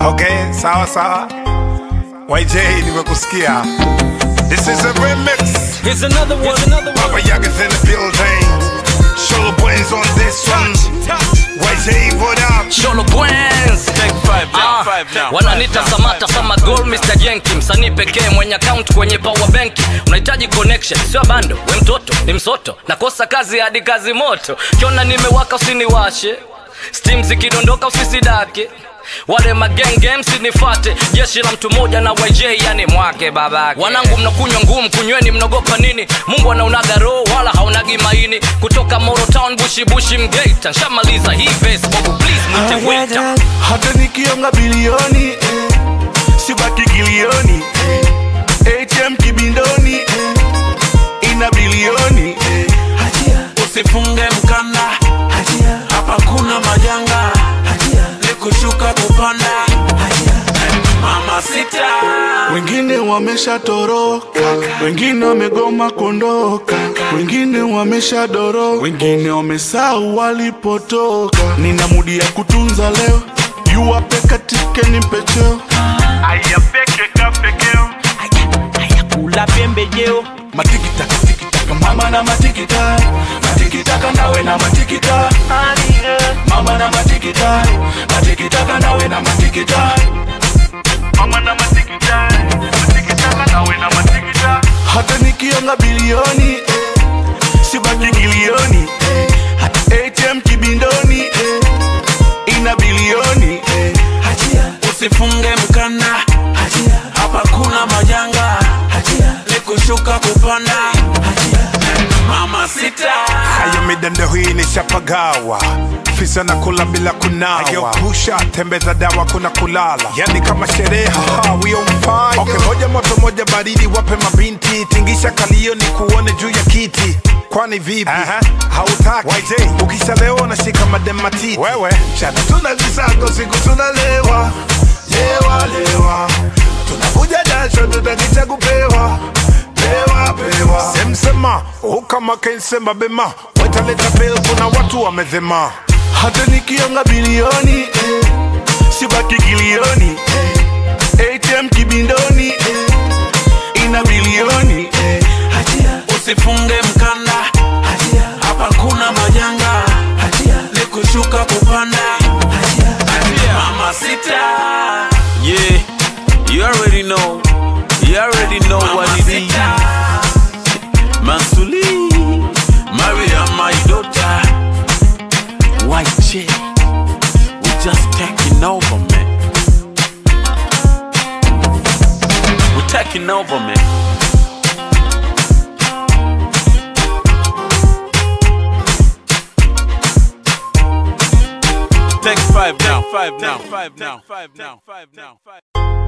Okay, sawa sawa. YJ nimekusikia. This is a remix. Here's another one. Here's another one. Papa Yaga's in the building. Show brains on this one. YJ, what up? Sholo Bwenz. Take five down, Ah, five down. wananita Samata sama Gold Mr. Jenki, msanii pekee mwenye account kwenye power bank. Unahitaji connection, sio bando. We mtoto ni msoto, nakosa kazi hadi kazi moto. Kiona nimewaka usiniwashe, steam zikidondoka usisidake wale magenge msinifate jeshi la mtu mmoja na YJ yani mwake babake wanangu mnakunywa ngumu kunyweni mnaogopa nini mungu anaunaga roho wala haunagi maini kutoka Moro Town bushi bushi mgeita nshamaliza hii verse Bobo please mwite waiter hata nikionga bilioni eh, sibaki kilioni eh, atm kibindoni eh, ina bilioni eh, usifunge mkanda hapa kuna majanga ni kushuka kupanda mama sita wengine wameshatoroka wengine wamegoma kuondoka wengine wameshadoro wengine wamesahau walipotoka nina mudi ya kutunza leo yuwape katike nimpecheo kula pembejeo matikitaka tikitaka mama na matikita matikitaka nawe na matikita mama na matikita matikitaka nawe na matikita mama na matikita matikitaka nawe na matikita hata nikionga bilioni eh, sibaki kilioni eh, hata atm kibindoni eh, ina bilioni eh, usifunge mkanda hapa kuna majanga ni kushuka kupanda mama sita Hayo midando hii ni shapagawa fisa na kula bila kunawa ageukusha tembeza dawa kuna kulala yani kama sherehe haha, we on fire okay, moja moto moja baridi wape mabinti tingisha kalio ni kuone juu ya kiti kwani vipi hautaki YJ ukishalewa unashika madematiti wewe chana tuna visago siku tunalewa lewa lewa tunakuja jasho tutakicha kupewa pewa pewa semsema ukama kensema bema wetaleta bel kuna watu wamezema hata nikionga bilioni eh, sibaki kilioni eh, atm kibindoni eh, ina bilioni eh, usifunge mkanda hapa kuna majanga ni kushuka kupanda mama sita yeah you already know you already know what it is mansuli maria my daughter white chick we just taking over man we're taking over man Take five now, five now, five now, five now, five now, five.